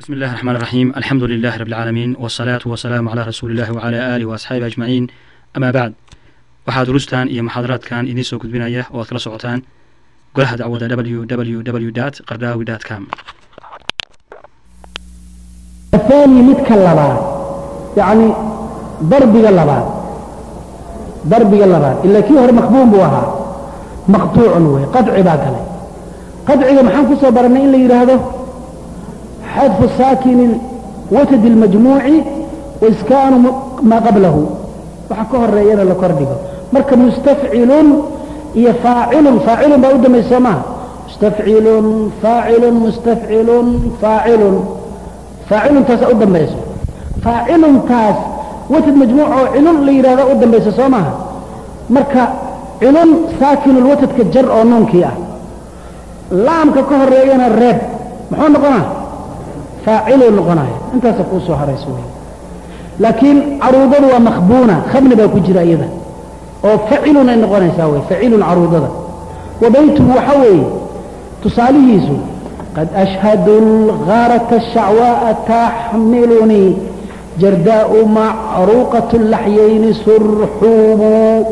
بسم الله الرحمن الرحيم الحمد لله رب العالمين والصلاة والسلام على رسول الله وعلى آله وأصحابه أجمعين أما بعد waxaa durustan iyo muxaadaraadkan idiin soo gudbinaya oo aad kala socotaan golaha dacwada www qardaawi com الثاني مدك اللباد يعني ضربك اللباد ضربك اللباد إلا كي هو مخبوم بوها مقطوع وي قطع باكله قطع محان كسو برنا إلا يرهده حذف الساكن وتد المجموع وإسكان ما قبله وحكوه الرئيان لكردقه مركب مستفعل هي فاعل فاعل بأود ما يسمى مستفعل فاعل مستفعل فاعل فاعل تاس أود ما يسمى فاعل تاس وتد مجموع علل اللي يراد أود ما يسمى مركب علل ساكن الوتد كجر أو نون كيا لام ككوه الرئيان الرب محون نقنا فاعل نقنا انت سقوسه هرسوه laakiin caruudadu waa makhbuuna khabni baa ku jira iyada oo facilun ay noqonaysaa wey facilun caruudada wa baytuhu waxa weeye tusaalihiisu qad ashhadu lgaarata shacwaa'a taxmilunii jardaa'u macruuqatu laxyayni surxuubu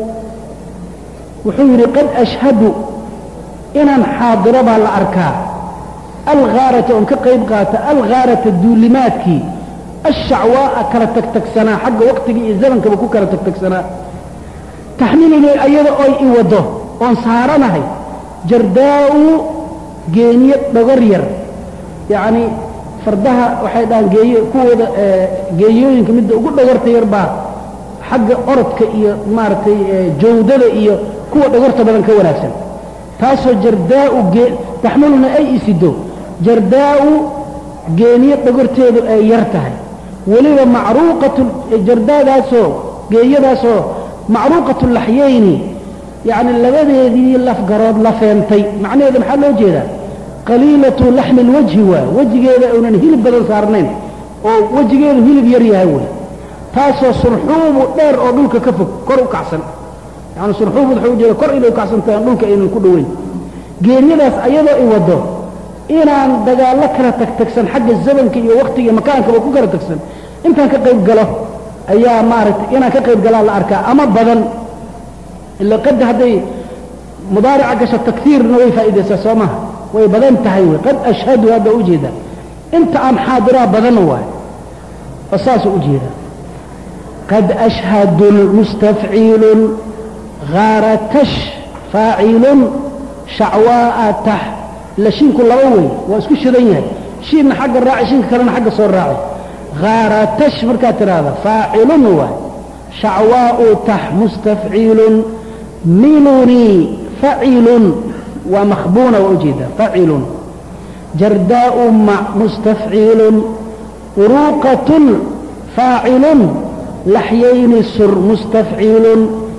wuxuu yidhi qad ashhadu inaan xaadiro baa la arkaa algaarata oon ka qayb qaata algaarata duulimaadkii الشعواء كلا تكتكسنا حق وقتك الزمن كبكو كلا تكتكسنا تحملني أيضا أي إوضه وانصارنا هي جرداء جينية بغرير يعني فردها وحيدان جي كود جيوين كمد وقول بغرت يربا حق أرضك إيا مارتي جودة إيا كود بغرت بدن كوناسا تاسو جرداء تحملنا أي إسدو جرداء جينية بغرتيدو أي يرتهي weliba macruuqatu jardaadaasoo geeyadaasoo macruuqatu laxyayni yacni labadeedii lafgarood la feentay macnaheeda maxaa loo jeedaa qaliilatu laxmi lwajhi waa wejigeeda uunan hilib badan saarnayn oo wejigeedu hilib yar yahay wey taasoo surxuubu dheer oo dhulka ka fog kor u kacsan yani surxuubu wuxuu ujeeda kor inay u kacsantahay aan dhulka aynan ku dhoweyn geeryadaas ayadoo i waddo inaan dagaallo kala tagtagsan xagga zamanka iyo waktiga iyo makaankaba ku kala tagsan intaan ka qayb galo ayaa maaragtay inaan ka qayb galaa la arkaa ama badan ila qad hadday mudaarica gasho takhiirna way faa'iidaysaa soo maha way badan tahay wey qad ashhadu hadda ujeeda inta aan xaadiraa badan waay oo saasuu ujeeda qad ashhadu mustafciilun ghaaratash faacilun shacwaa'a tax la shiinku laba wey waa isku shidan yahay shiinna xagga raaci shiinka kalena xagga soo raaci ghaaratash markaad tidhaahda faacilun waay shacwaa'u tax mustafciilun milunii facilun waa makhbuuna waa ujeeda facilun jardaa'u mac mustafciilun uruuqatun faacilun laxyayni sur mustafciilun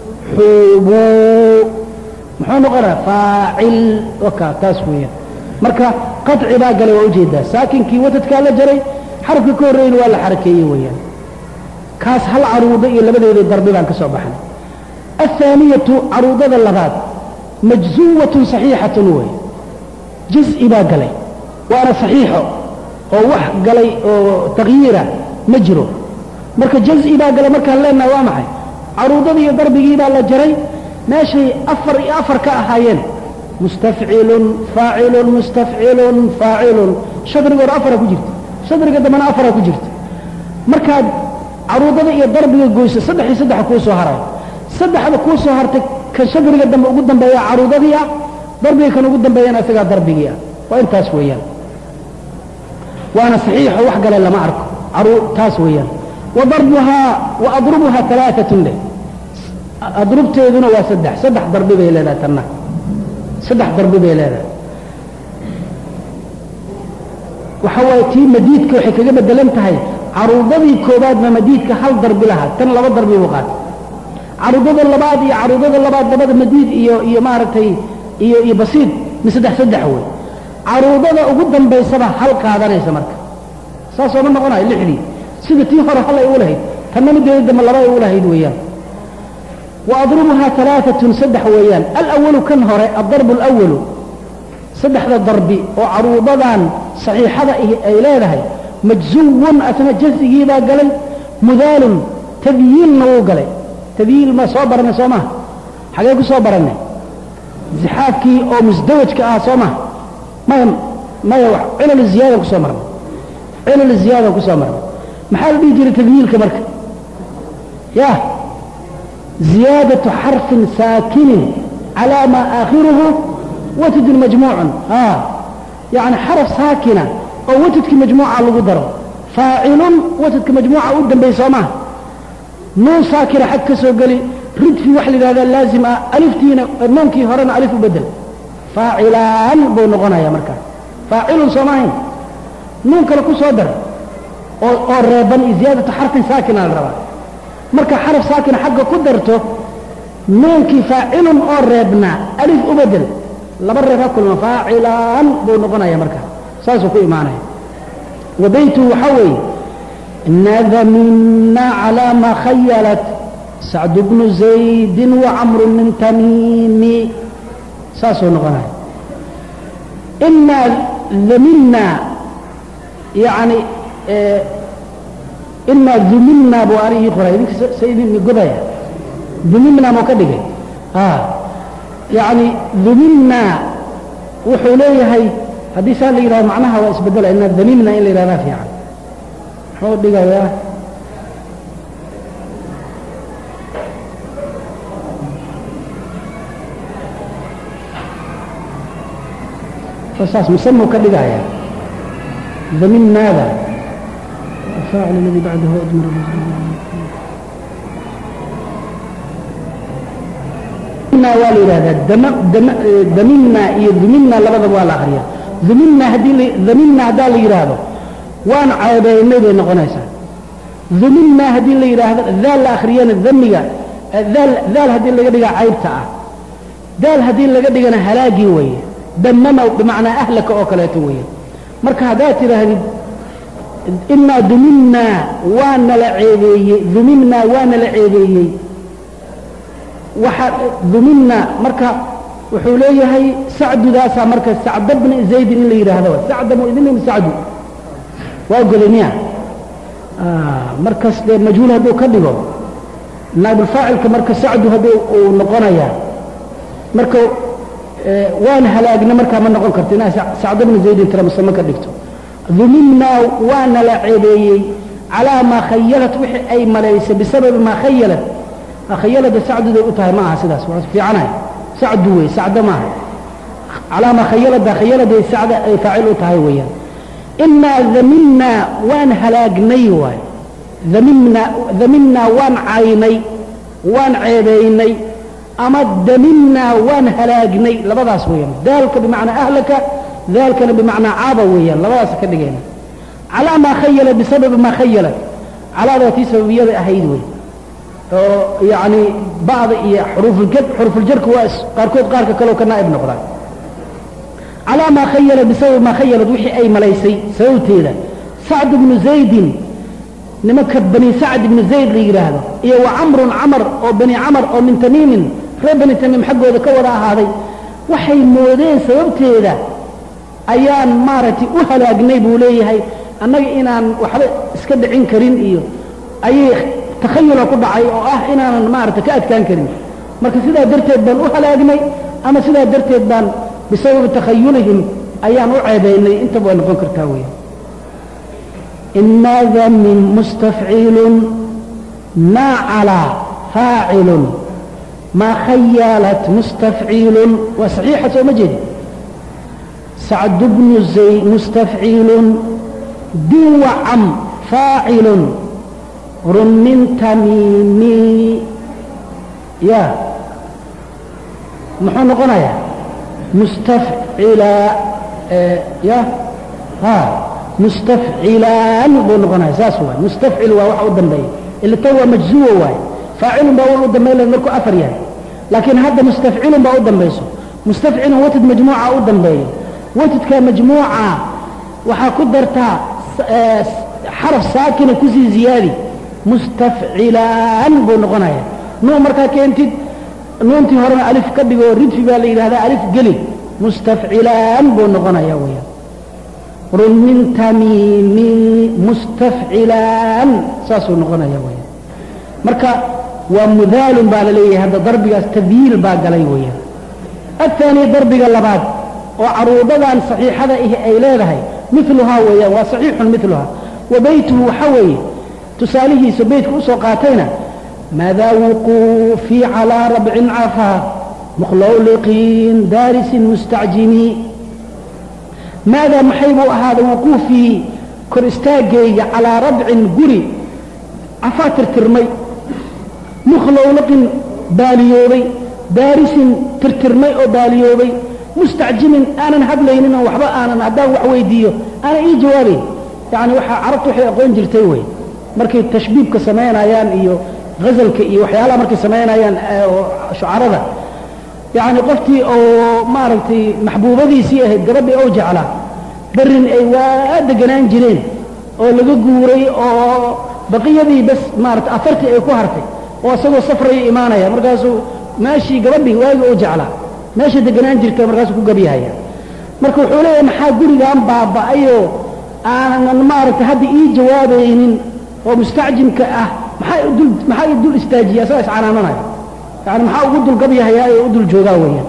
xuubuu muxuu noqonaa faacil wakaa taas weeyaan marka qaطci baa galay waa ujeedaa saakinkii watadkaa la jaray xarafka ka horreeyna waa la xarakeeyey weeyaan kaas hal caruudo iyo labadeeda darbi baan ka soo baxnay الثaaniyatu caruudada labaad majzuwatun صaxiixatun wey jiz'i baa galay waana صaxiixo oo wax galay oo takyiira ma jiro marka jaz'i baa galay markaan leenaha waa maxay caruudadii iyo darbigii baa la jaray meeshay afar iyo afar ka ahaayeen mustafcilun faacilun mustafcilun faacilun shadrigoona afara ku jirta shadriga dambena afara ku jirta markaad caruudada iyo darbiga goyso saddex iyo saddexa kuu soo haray saddexda kuu soo hartay kan shadriga dambe ugu dambeeya caruudadii ah darbiga kan ugu dambeeyana isagaa darbigii ah waa intaas weeyaan waana saxiixo wax gale lama arko taas weeyaan wa darbuhaa wa adrubuhaa alaaatun leh adrubteeduna waa saddex saddex darbi bay leedahay tanna saddex darbi bay leedahay waxa waaye tii madiidka waxay kaga bedelan tahay caruudadii koobaadba madiidka hal darbi lahaa tan laba darbi buu qaatay caruudada labaad iyo caruudada labaad labada madiid iyo iyo maaragtay iyo iyo basiid mi saddex saddex wey caruudada ugu dambaysaba hal qaadanaysa marka saasoo ma noqonayo lixdii sida tii hore hal ay u lahayd tanna mideeda dambe laba ay u lahayd weeyaan وأضربها ثلاثة سدح ويان الأول كان هراء الضرب الأول سدح ذا ضربي وعروضان صحيحة إليه majzuwun asna jazigii baa galay mudaalun tadyiilna wuu galay tadyiil ma soo baranay soo maha xagee ku soo barannay zixaafkii oo musdawajka ah soo maha maya maya cilal ziyaadan ku soo marnay cilal ziyaadan ku soo marnay maxaa la dhihi jiray tadyiilka marka ya ziyaadatu xarfin saakinin calaa maa aakhiruhu watadun majmuucun yani xaraf saakina oo watadkii majmuuca lagu daro faacilun watadka majmuuca u dambeey soo maha nuun saakina xag ka soo geli ridfi waxa la yidhahdaa laazim ah aliftiina nuunkii horena alif u bedel faacilaan buu noqonaya markaa faacilun soo maahayn nuun kale ku soo dar oo oo reeban iyo ziyaadatu xarfin saakina la rabaa marka xaraf saakina xagga ku darto nuunkii faacilun oo reebnaa alif u bedel laba reeb ha kulma faacilaan buu noqonaya marka saasuu ku imaanaya wa beytuhu waxaa weeye nadamina calaa ma khayalat sacd bnu zaydin wacamru min tamiimi saasuu noqonaya inaa damina yani inaa dumimna buu anigii qoray idinka saydin godaya dumimna muu ka dhigay yani dumimna wuxuu leeyahay haddii saa la yidhahdo macnaha waa isbedela inaa damimna in la yidhahdaa fiican muxuu dhigayaa saas musamuu ka dhigaya damimnaada الفاعل الذي بعده أدمر waa la yidhahdaa damimna iyo dumimna labadaba waa la akriya dumimna haddii damimna haddaa la yidhaahdo waan ceebeynay bay noqonaysaa dumimna haddii la yidhaahdo daal la akriyana damiga daal daal haddii laga dhiga caybta ah daal haddii laga dhigana halaagii weeye damama bimacnaa ahlaka oo kaleeto weeye marka haddaad tidhaahdid inaa dumimnaa waana la ceebeeyey dumimnaa waana la ceebeeyey waxa dumimna marka wuxuu leeyahay sacdudaasaa marka sacda bni zaydin in la yidhaahdo sacda mu idin sacdu waa goday miya markas dee majhuul hadduu ka dhigo naabulfaacilka marka sacdu hadduu uu noqonaya marka waan halaagna markaa ma noqon karto inaa sacda bni zaydin tira musame ka dhigto dumimnaa waana la ceebeeyey calaa maa khayalat wixii ay malaysay bisababi maa khayalat khayalada sacduday u tahay ma aha sidaas waa fiicanay sacdu wey sacda maaha calaa maa khayalada khayaladay sacda ay faacil u tahay weeyaan inaa damimnaa waan halaagnay waay damimnaa damimnaa waan caynay waan ceebeynay ama damimnaa waan halaagnay labadaas weeyaan daalka bimacnaa ahlaka daalkana bimacnaa caaba weeyaan labadaas ka dhigayna calaa maa khayala bisababi maa khayalat calaada tii sababiyada ahayd wey oo yani bacda iyo xuruufuljar xuruufuljarku waa qaarkood qaarka kaleo ka naa'ib noqdaan calaa maa khayala bisababi maa khayalad wixii ay malaysay sababteeda sacd bnu zaydin nimanka bani sacd ibnu zayd la yidhaahdo iyo wa camrun camar oo bani camar oo min tamiimin reer bani tamiim xaggooda ka wada ahaaday waxay moodeen sababteeda ayaan maaragtay u halaagnay buu leeyahay annaga inaan waxba iska dhicin karin iyo ayay takhayula ku dhacay oo ah inaanan maaragtay ka adkaan karin marka sidaa darteed baan u halaagnay ama sidaa darteed baan bisababi takhayulihim ayaan u ceebaynay intaba way noqon kartaa weya inaa damin mustafciilun maa calaa faacilun maa khayalat mustafciilun waa saxiixa soo ma jeedi sacd bnu zay mustafciilun din wacam faacilun run min tamiimi ya muxuu noqonayaa mustafcila ya ha mustafcilaan buu noqonaya saas waay mustafcil waa waxa u dambeeya ila tan waa majzuwa waaye faacilun baa u dambayn laha markuu afar yahay laakiin hadda mustafcilun baa u dambayso mustafcilun watad majmuuca u dambeeyo watadka majmuuca waxaa ku dartaa xaraf saakina kusii ziyaadi mustafcilaan buu noqonaya nuun markaa keentid nuuntii horena alif ka dhigo ridfi baa la yidhahdaa alif geli mustafcilaan buu noqonaya weyaan run min tamiimin mustafcilaan saasuu noqonaya weyaan marka waa mudaalun baa la leeyahay hadda darbigaas tadyiil baa galay weeyaan الثاني darbiga labaad oo caruudadan صaxiixada ihi ay leedahay miluhaa weeyaan waa صaxiixun miluhaa wa beytuhu waxa weeye tusaalihiisa beytka usoo qaatayna maadaa wuquufii calىa rabcin cafaa mukhlowliqiin daarisin mustacjimi maadaa maxay buu ahaaday wuquufii kor istaagayga calىa rabcin guri cafaa tirtirmay mukhlowliqin baaliyoobay daarisin tirtirmay oo baaliyoobay mustacjimin aanan hadlaynin oo waxba aanan haddaan wax weydiiyo aanan ii jawaabayn yacni waxaa carabtu waxay aqoon jirtay wey markay tashbiibka samaynayaan iyo ghazalka iyo waxyaalaha markay samaynayaan shucarada yacni qoftii oo maaragtay maxbuubadiisii ahayd gabadhii oo jeclaa berrin ay waa deganaan jireen oo laga guuray oo baqiyadii bas maarata afartii ay ku hartay oo isagoo safraya imaanaya markaasuu meeshii gabadhii waagi u jeclaa meesha deganaan jirta markaasuu ku gabyahaya marka wuxuu leeyahay maxaa gurigan baaba'ayoo aanan maaragtay hadda ii jawaabaynin oo mustacjimka ah maxaa dul maxaa i dul istaajiya asagaa iscanaamanaya yani maxaa ugu dul gabyahayaa ee u dul joogaa weeyaan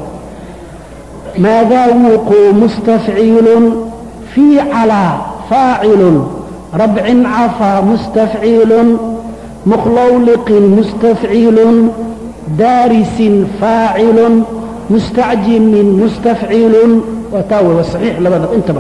maadaa wuquu mustafciilun fii calaa faacilun rabcin cafaa mustafciilun mukhlowliqin mustafciilun daarisin faacilun mustacjimin mustafciilun waa taa wey waa saxiix labada intaba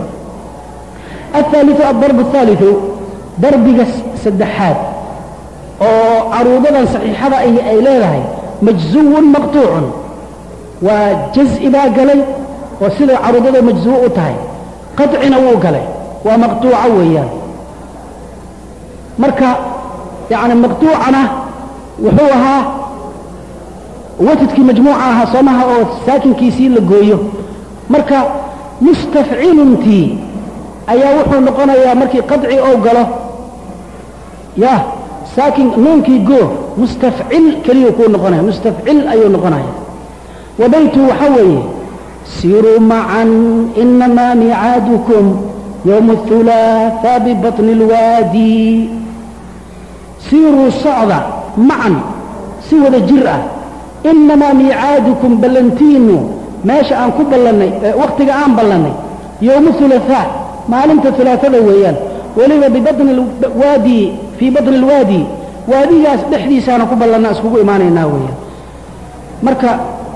الثالث الضرب الثالث darbiga saddexaad oo caruudadan saxiixada ahi ay leedahay majzuwun maqtuucun waa jaz'i baa galay oo sida caruudada majzuwo u tahay qadcina wuu galay waa maqtuuca weeyaan marka yani maqtuucana wuxuu ahaa watadkii majmuuca ahaa soomaha oo saakinkiisii la gooyo marka mustafciluntii ayaa wuxuu noqonayaa markii qadci ou galo ya saakin nuunkii goo mustafcil keliyuu kuu noqonaya mustafcil ayuu noqonaya wa baytu waxa weeye siruu macan inamaa micaadukum yowma الثulaثaa bibaطni اlwaadi siiruu socda macan si wada jir ah inamaa miicaadukum ballantiinu meesha aan ku ballannay wakhtiga aan ballannay yowma ثulaثaa maalinta ثulaaثada weeyaan weliba bibaطni waadi fii baطni اlwaadi waadigaas dhexdiisaana ku ballanna iskugu imaanaynaa weeyaan marka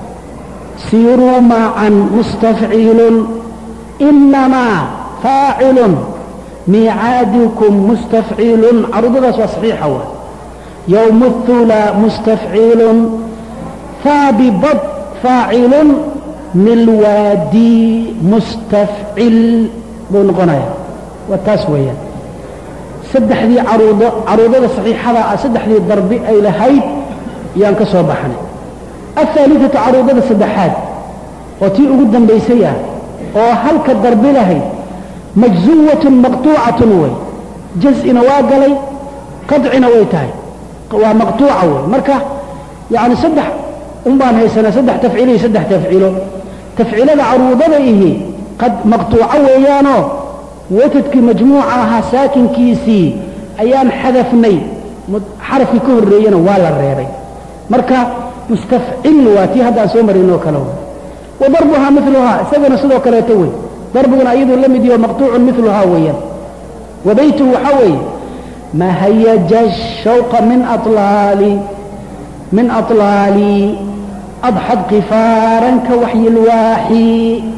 siiruu macan mustafciilun inamaa faacilun miicaadukum mustafciilun caruudadaas waa saxiixa wa yowma الثulaa mustafciilun faabibad faacilun milwaadi mustafcil buu noqonaya waa taas weeyaan saddexdii caruudo caruudada saxiixada ah saddexdii darbi ay lahayd yaan ka soo baxnay aلثaaliثatu caruudada saddexaad oo tii ugu dambaysay ah oo halka darbi lahayd majzuwatun maqtuucatun wey jaz'ina waa galay qadcina way tahay waa maqtuuca wey marka yani saddex un baan haysanaa saddex tafciilo iyo saddex tafciilo tafciilada caruudada ihi qad maqtuuco weeyaanoo watadkii majmuuca ahaa saakinkiisii ayaan xadafnay xarafkii ka horreeyena waa la reebay marka mustafcil waa tii haddaan soo marinoo kale wa darbuhaa miluhaa isagana sidoo kaleeto wey darbiguna iyaduu la mid yaho maqtuucun miluhaa weeyaan wa beytuhu waxaa weeye mahayaja shawqa min alaali min aطlaali adxad kifaaran ka waxyi lwaaxi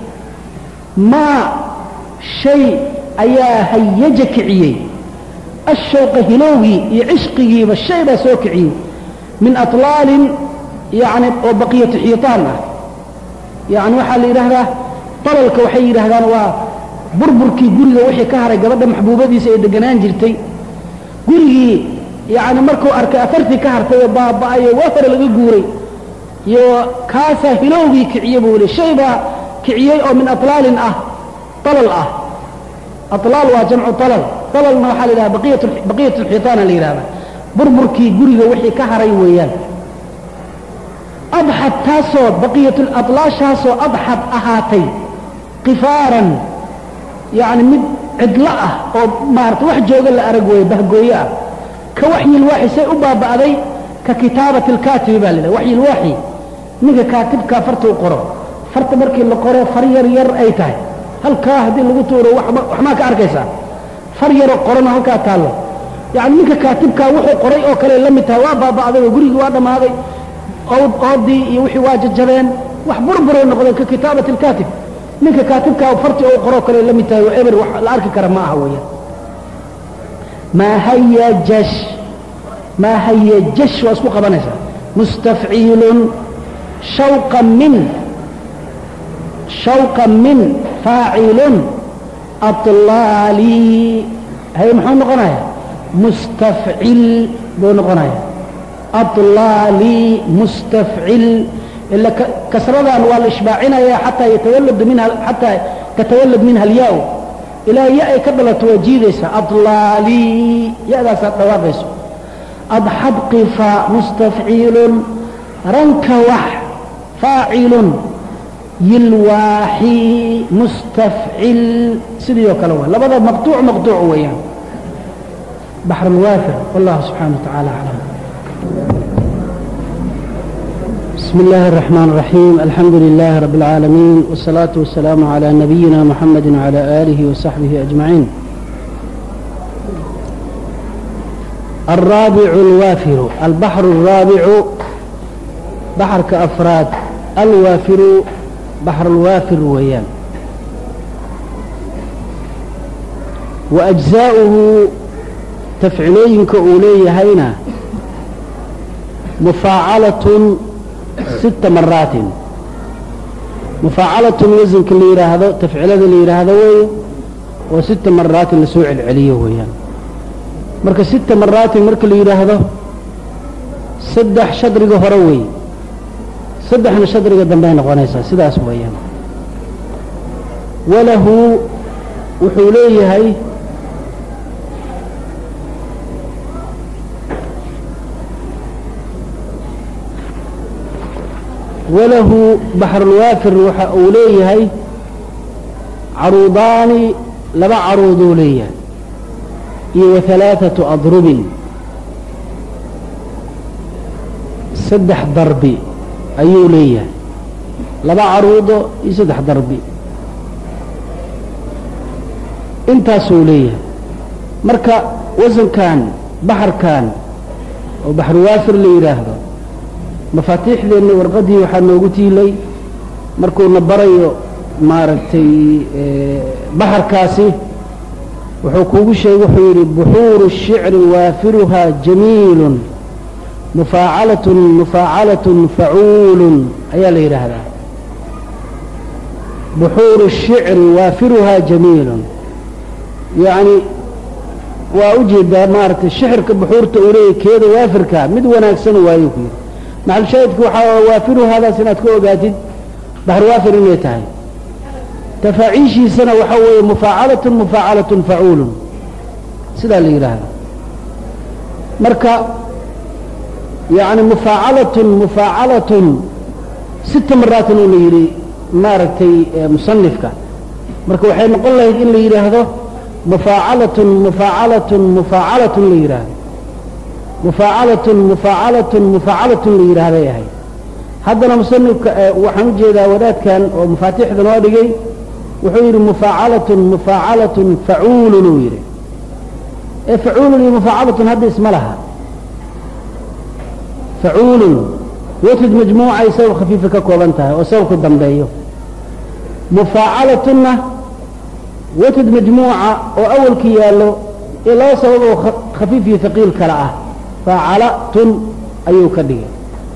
maa shay ayaa hayaja kiciyey ashawqa hilowgii iyo cishqigiiba shay baa soo kiciyey min aطlaalin yani oo baqiyatu xiitaan ah yani waxaa la yidhaahdaa dalalka waxay yidhaahdaan waa burburkii guriga wixii ka haray gabadha maxbuubadiisa ay deganaan jirtay gurigii yani markuu arkay afartii ka hartay oo baaba'ayo waa hore laga guuray iyo kaasaa hilowgii kiciye buu li shay baa kiciyey oo min aطlaalin ah dalal ah alaal waa jamcu alal dalalna waxaa la yidhahda baqiyat اlxiitaana la yidhahda burburkii guriga wixii ka haray weeyaan adxad taasoo baqiyatulaalaashaasoo adxad ahaatay qifaaran yani mid cidlo ah oo maarata wax jooga la arag weeye bahgooye ah ka waxyilwaaxi say u baaba'day ka kitaabati alkaatibi baa la yidhaha waxyilwaaxi ninka kaatibkaa farta u qoro farta markii la qoro far yar yar ay tahay halkaa haddii lagu tuuro waxmaa ka arkaysaa far yaroo qorona halkaa taallo yacni ninka kaatibkaa wuxuu qoray oo kale la mid tahay waa baaba'day oo gurigii waa dhammaaday oodii iyo wixii waa jajabeen wax burburay noqdeen ka kitaabati alkaatib ninka kaatibkaa farti oo qoroo kale la mid tahay oo eber wax la arki kara ma aha weeyaan maa hayajash maa hayajash waa isku qabanaysaa mustafciilun shawqa min shawqa min faacilun aطlaali hay muxuu noqonaya mustafcil buu noqonaya aطlaali mustafcil ila kasradan waa la ishbaacinaya xataa yatawalad minha xataa tatawalad minha alyaa ilaa ya ay ka dhalato waa jiidaysaa aطlaali ya-daasaad dhawaaqayso adxad qifa mustafciilun ranka wax faacilun yilwaaxi mustafcil sidii oo kale waa labada maqtuuc maqtuuc weeyaan baxr alwaafir wallahu subxaana wa tacaala aclam بسم الله الرحمن الرحيم الحمد لله رب العالمين والصلاة والسلام على نبينا محمد وعلى آله وصحبه أجمعين الرابع الوافر البحر الرابع بحر كأفراد الوافر بحر الوافر ويان وأجزاؤه تفعلين كأولي هينا مفاعلة ست مرات مفاعلة وزن اللي يراهدو تفعيل اللي يراهدو وي وست مرات لسوع العلية ويان مركا ست مرات مركا اللي يراهدو صدح شدرق هروي صدحنا شدرق دنبين غنيسا سداس ويان وله وحوليه هاي وله بحر الوافر وxa uu leeyahay caruudaani laba caruuduu leeyahay iyo وaثaلaaثaةu adrubin saddex darbi ayuu leeyahay laba caruudo iyo saddex darbi intaasuu leeyahay marka wasankan baxarkan oo baxruwaafir la yidhaahdo mafaatiixdeenna warqaddii waxaa noogu tiilay markuuna barayo maaragtay baxarkaasi wuxuu kuugu sheegay wuxuu yidhi buxuuru الshicri waafiruhaa jamiilun mufaacalatun mufaacalatun facuulun ayaa la yidhaahdaa buxuuru الshicri waafiruhaa jamiilun yacni waa u jeedaa maaragtay shixirka buxuurta uu leeyahy keeda waafirka mid wanaagsan waayo ku yidhi maxal shaahidku waxaa waafiru haadaas inaad ka ogaatid baxr waafir inay tahay tafaaciishiisana waxaa weeye mufaacalatun mufaacalatun facuulun sidaa la yidhaahda marka yani mufaacalatun mufaacalatun sita maraatin uu la yidhi maaragtay musanifka marka waxay noqon lahayd in la yidhaahdo mufaacalatun mufaacalatun mufaacalatun la yidhaahdo mufaacalatun mufaacalatun mufaacalatun la yidhaahday ahay haddana musanifka waxaan u jeedaa wadaadkan oo mafaatiixda noo dhigay wuxuu yidhi mufaacalatun mufaacalatun facuulun uu yidhi ee facuulun iyo mufaacalatun hadda isma laha facuulun watid majmuucay sabab khafiifa ka kooban tahay oo sababku dambeeyo mufaacalatunna watid majmuuca oo awalka yaallo ee laba sabab oo khafiif iyo haqiil kale ah faacalatun ayuu ka dhigay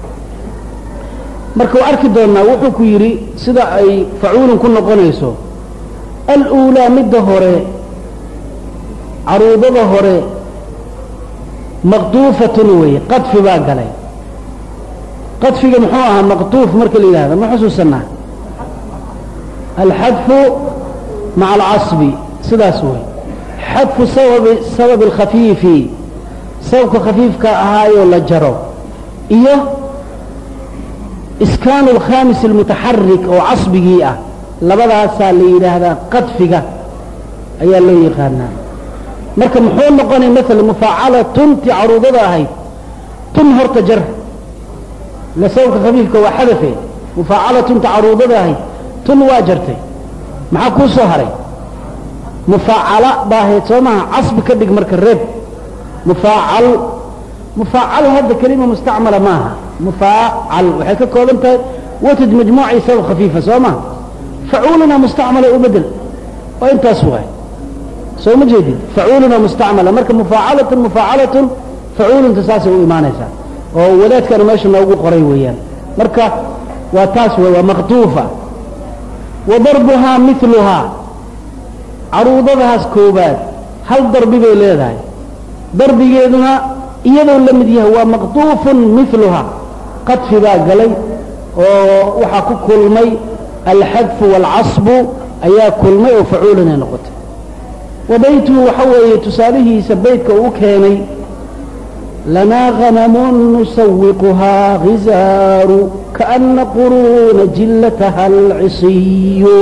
marka waa arki doonnaa wuxuu ku yidhi sida ay facuulun ku noqonayso aluulaa midda hore caruudada hore maqduufatun weeye qadfi baa galay qadfiga muxuu ahaa maqduuf marka la yidhahda ma xusuusanaa alxadfu maca alcasbi sidaas wey xadfu sababi sababi alkhafiifi sababka khafiifka ahaayoo la jaro iyo iskaanu alkhamis almutaxarik oo casbigii ah labadaasaa la yidhaahdaa qadfiga ayaa loo yaqaanaa marka muxuu noqonay maala mufaacalatun tii caruudada ahayd tun horta jar ila sababka khafiifka waa xadafe mufaacalatun ta caruudada ahayd tun waa jartay maxaa kuu soo haray mufaacala baa ahayd soo maha casbi ka dhig marka reeb mufaacal mufaacal hadda kelima mustacmala maaha mufaacal waxay ka kooban tahay watad majmuuca sabab khafiifa soo maha facuuluna mustacmala u bedel oo intaas waay soo ma jeedid facuuluna mustacmala marka mufaacalatun mufaacalatun facuulunta saasay u imaanaysaa oo wadaadkana meesha noogu qoray weeyaan marka waa taas wey waa maqtuufa wa darbuhaa miluhaa caruudadahaas koobaad hal darbi bay leedahay darbigeeduna iyadoo la mid yahay waa maqtuufun miluhaa qadfi baa galay oo waxaa ku kulmay alxadfu waalcasbu ayaa kulmay oo facuulanay noqotay wa baytuhu waxa weeye tusaalihiisa beytka uu keenay lanaa hanamun nusawiquhaa hizaaru kaana quruuna jillataha alcisiyu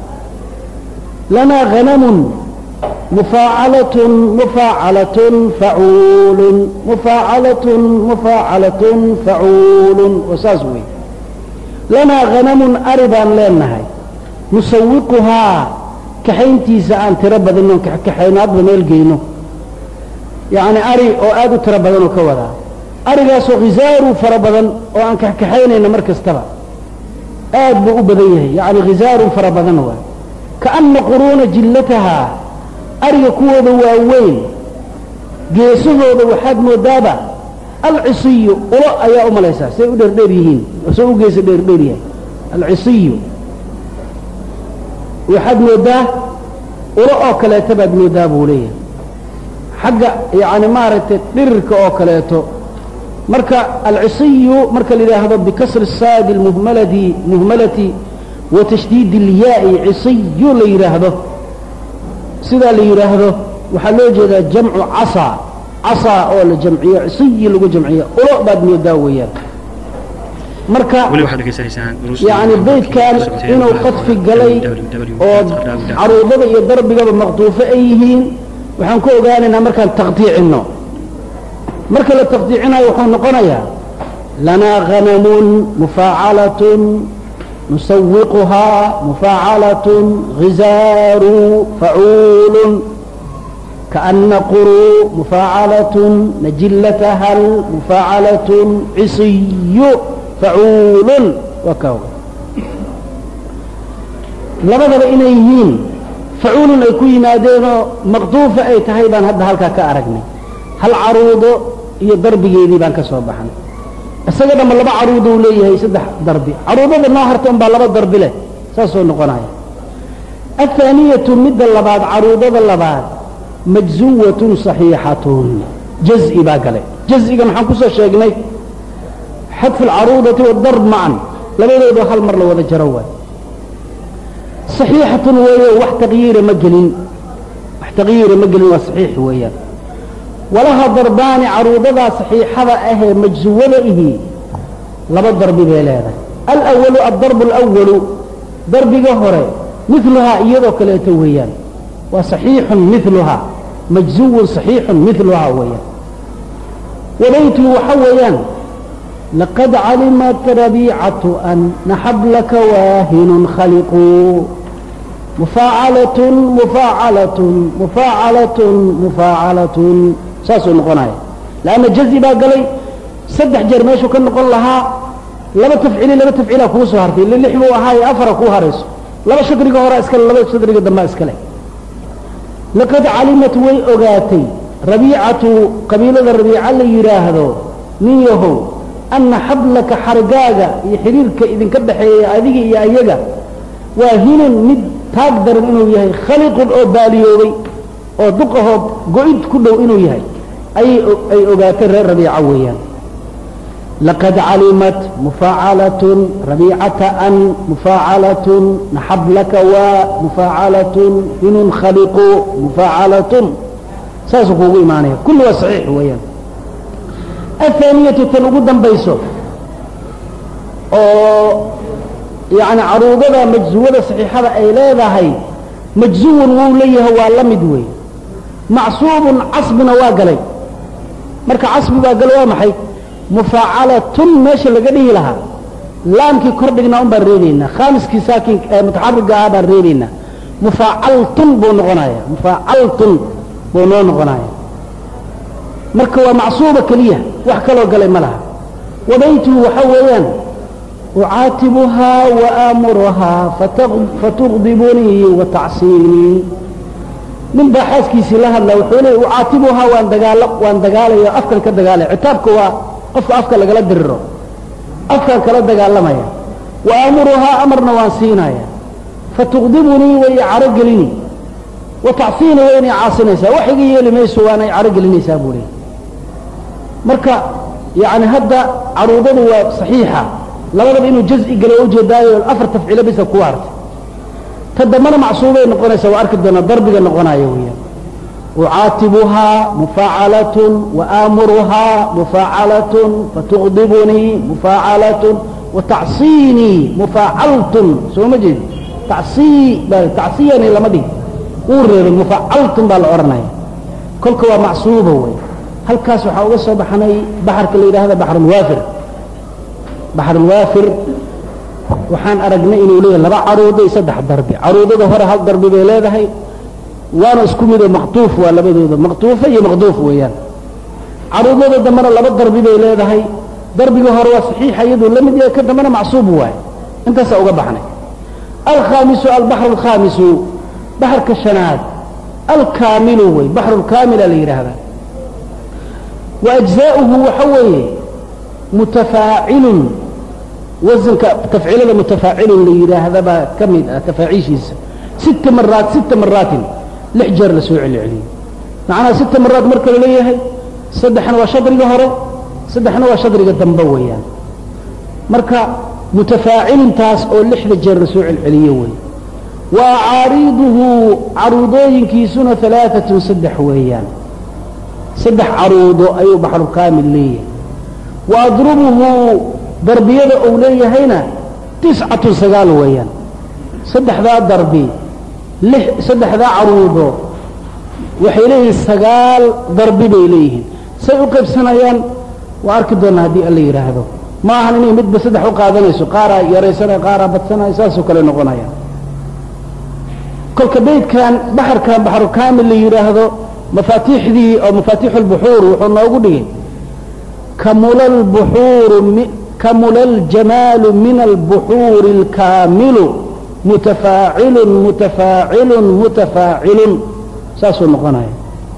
lanaa hanamun mufaacalatun mufaacalatun facuulun mufaacalatun mufaacalatun facuulun oo saas weeye lanaa hanamun ari baan leenahay nusawiquhaa kaxayntiisa aan tiro badino kaxaynaadba meel geyno yacni ari oo aad u tiro badan oo ka wadaa arigaasoo khizaaru fara badan oo aan kaxkaxaynayna mar kastaba aad buu u badan yahay yacni khizaarun fara badan waa kaana quruuna jillatahaa ariga kuwooda waaweyn geesahooda waxaad moodaaba alcisiyu ulo ayaa u malaysaa say u dheerdheer yihiin say u geesa dheerdheer yahay alcisiyu waxaad moodaa ulo oo kaleeto baad moodaa buu leeyahay xagga yani maaragtay dhirirka oo kaleeto marka alcisiyu marka la yidhaahdo bikasri saadi muhmaladi muhmalati wa tashdiidi اlyaai cisiyu la yidhaahdo sidaa la yidhaahdo waxaa loo jeedaa jamcu casaa casaa oo la jamciyo cisiyi lagu jamciyo ulo baad moodaa weeyaan marka yani beydkan inuu qadfi galay oo caruudada iyo darbigaba maqduufo ay yihiin waxaan ku ogaanaynaa markaan taqdiicino marka la taqdiicinayo wuxuu noqonayaa lanaa hanamun mufaacalatun nusawiquhaa mufaacalatun hizaaru facuulun kaana quruu mufaacalatun najillatahal mufaacalatun cisiyu facuulun waa ka labadaba inay yihiin facuulun ay ku yimaadeenoo maqduufa ay tahay baan hadda halkaa ka aragnay hal caruudo iyo darbigeedii baan ka soo baxnay isaga dhamma laba caruudo uu leeyahay saddex darbi caruudada noo harta un baa laba darbi leh saasoo noqonaya athaaniyatu midda labaad caruudada labaad majzuwatun saxiixatun jaz'i baa galay jaz'iga maxaan kusoo sheegnay xadfu alcaruudati wadarb macan labadooda hal mar la wada jaro waay صaxiixatun weeyo wax taqyiira ma gelin wax taqyiira ma gelin waa saxiix weeyaan walaha darbaani caruudadaa saxiixada ahee majsuwada ihi laba darbi bay leedahay alawalu addarbu alawalu darbiga hore miluhaa iyadoo kaleeto weeyaan waa saxiixun miluhaa majzuwun saxiixun miluhaa weeyaan wabaytuhu waxa weeyaan laqad calimat rabiicatu ana xablaka waahinun khaliquu mufaacalatun mufaacalatun mufaacalatun mufaacalatun saasuu noqonaya lanna jazi baa galay saddex jeer meeshuu ka noqon lahaa laba tafcili laba tafciilaa kuu soo hartay ille lix buu ahaaye afara kuu harayso laba shadriga horaa iskale laba shadriga dambaa iskale laqad calimat way ogaatay rabiicatu qabiilada rabiica la yidhaahdo nin yahow ana xablaka xargaaga iyo xiriirka idinka dhaxeeya adiga iyo ayaga waa hinan mid taag daran inuu yahay khaliqun oo baaliyoobay oo duqahoo go-id ku dhow inuu yahay ayay ay ogaatay reer rabiica weeyaan laqad calimat mufaacalatun rabiicata an mufaacalatun naxablaka waa mufaacalatun hinun khaliqu mufaacalatun saasuu kuugu imaanaya kulli waa saxiix weeyaan athaaniyatu tan ugu dambayso oo yani caruudada majsuwada saxiixada ay leedahay majzuwun wuu leeyahay waa la mid weeye macsuubun casbina waa galay marka casbi baa galo waa maxay mufaacalatun meesha laga dhihi lahaa laamkii kor dhignaa un baan reebaynaa khaamiskii saakin mutaxariga ah baan reebaynaa mufaacaltun buu noqonaya mufaacaltun buu noo noqonaya marka waa macsuuba keliya wax kaloo galay ma laha wabaytuhu waxa weeyaan ucaatibuhaa waaamuruhaa fatugdibunii watacsiinii nin baa xaaskiisii la hadla wuxuu leey ucaatibuhaa waan dagaala waan dagaalaya afkan ka dagaalaya citaabka waa qofka afka lagala diriro afkaan kala dagaalamaya waaamuruhaa amarna waan siinaya fatugdibunii way caro gelini watacsiini way inay caasinaysaa wax iga yeeli mayso waanay caro gelinaysaa buu leey marka yani hadda caruudadu waa saxiixa labadaba inuu jaz'i galo ujeedaayo afar tafciilo bisa ku hartay ta dambana macsuubay noqonaysaa waa arki doonaa darbiga noqonaya weeyaan ucaatibuhaa mufaacalatun waaamuruhaa mufaacalatun fatugdibunii mufaacalatun watacsiinii mufaacaltun soo ma jeedi tacsii baa tacsiyani lama dhig uu reebay mufaacaltun baa la odhanaya kolka waa macsuuba wey halkaas waxaa uga soo baxnay baxarka la yidhaahda baxrulwaafir baxrulwaafir waxaan aragnay inuu leeyahay laba caruudo iyo saddex darbi caruudada hore hal darbi bay leedahay waana isku midoo maqtuuf waa labadooda maqtuufa iyo maqduuf weeyaan caruudada dambena laba darbi bay leedahay darbiga hore waa saxiixa iyaduu la mid yahay ka dambena macsuub waaye intaasaa uga baxnay alkhaamisu albaxru alkhaamisu baxarka shanaad alkaamilu wey baxru lkaamila la yidhaahdaa wa ajzaa'uhu waxa weeye mutafaacilun wasanka tafciilada mutafaacilun la yidhaahda baa ka mid ah tafaaciishiisa sita maraat sita maraatin lix jeer la soo celceliyey macnaha sita maraat marka la leeyahay saddexna waa shadriga hore saddexna waa shadriga dambe weeyaan marka mutafaacilintaas oo lixda jeer la soo celceliyo wey wa acaariiduhu caruudooyinkiisuna alaaatun saddex weeyaan saddex caruudo ayuu baxrukaamil leeyahay wa adrubuhu darbiyada uu leeyahayna tiscatun sagaal weeyaan saddexdaa darbi lix saddexdaa caruudo waxay leeyihiin sagaal darbi bay leeyihiin say u qaybsanayaan waa arki doonaa haddii alla yidhaahdo ma ahan inay midba saddex u qaadanayso qaaraa yaraysanaya qaaraa badsanaya saasoo kale noqonaya kolka beydkan baxarkan baxru kaamil la yidhaahdo mafaatiixdii oo mafaatiixu lbuxuur wuxuu noogu dhigay kamula lbuxuuru kamula aljamaalu min albuxuuri alkaamilu mutafaacilun mutafaacilun mutafaacilun saasuu noqonaya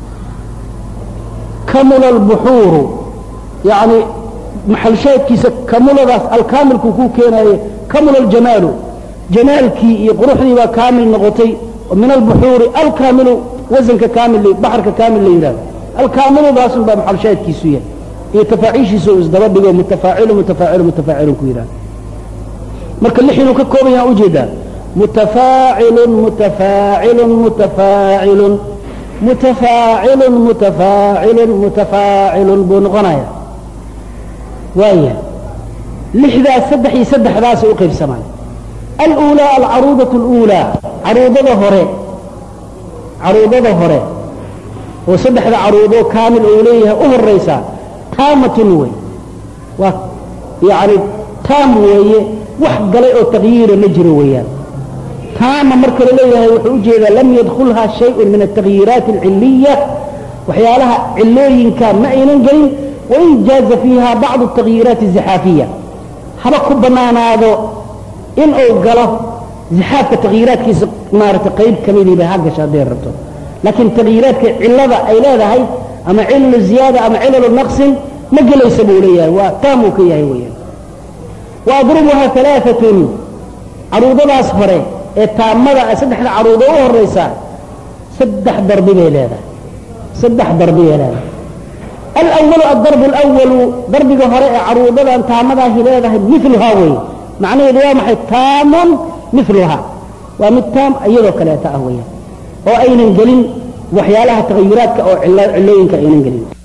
kamula albuxuuru yani maxalshaadkiisa kamuladaas alkaamilku kuu keenaye kamula aljamaalu jamaalkii iyo quruxdii baa kaamil noqotay min albuxuuri alkaamilu wasanka kaamil baxarka kaamil la yidhahdo alkaamiludaasun baa maxalshaadkiisu yahay iyo tafaaciishiisa uu isdaba dhigo mutafaacilu mutafaacilu mutafaacilun ku yidhahdo marka lix inuu ka kooban yaha ujeedaa mutafaacilun mutafaacilun mutafaacilun mutafaacilun mutafaacilun mutafaacilun buu noqonaya waaya lixdaas saddex iyo saddexdaasay u qaybsamaan aluulaa alcaruudatu اluulaa caruudada hore caruudada hore oo saddexda caruudoo kaamil uu leeyahay u horaysaa taamatun wey waa yani taam weeye wax galay oo takyiira ma jiro weeyaan taama marka la leeyahay wuxuu ujeedaa lam yadkulhaa shayءu min التakyiiraati الciliya waxyaalaha cilooyinka ma aynan gelin wain jaaza fiiha bacضu التakyiiraati الزaxaafiya haba ku banaanaado in uu galo zixaafka takyiiraadkiisa maarata qayb kamidiiba ha gasha hadday rabto laakiin takyiiraadka cilada ay leedahay ama cilalu ziyaada ama cilalu naqsin ma gelaysa buu leeyahay waa taamuu ka yahay weeyaan wa adrubuha alaaatun caruudadaas hore ee taamada saddexda caruudo u horaysa saddex darbi bay leedahay saddex darbi bay leedahay alwalu adarbu alawalu darbiga hore ee caruudadan taamadaahi leedahay miluhaa wey macnaheedu waa maxay taamun miluhaa waa mid taam iyadoo kaleeta ah weeyaan oo aynan gelin waxyaalaha tagayuraadka oo cilooyinka aynan gelin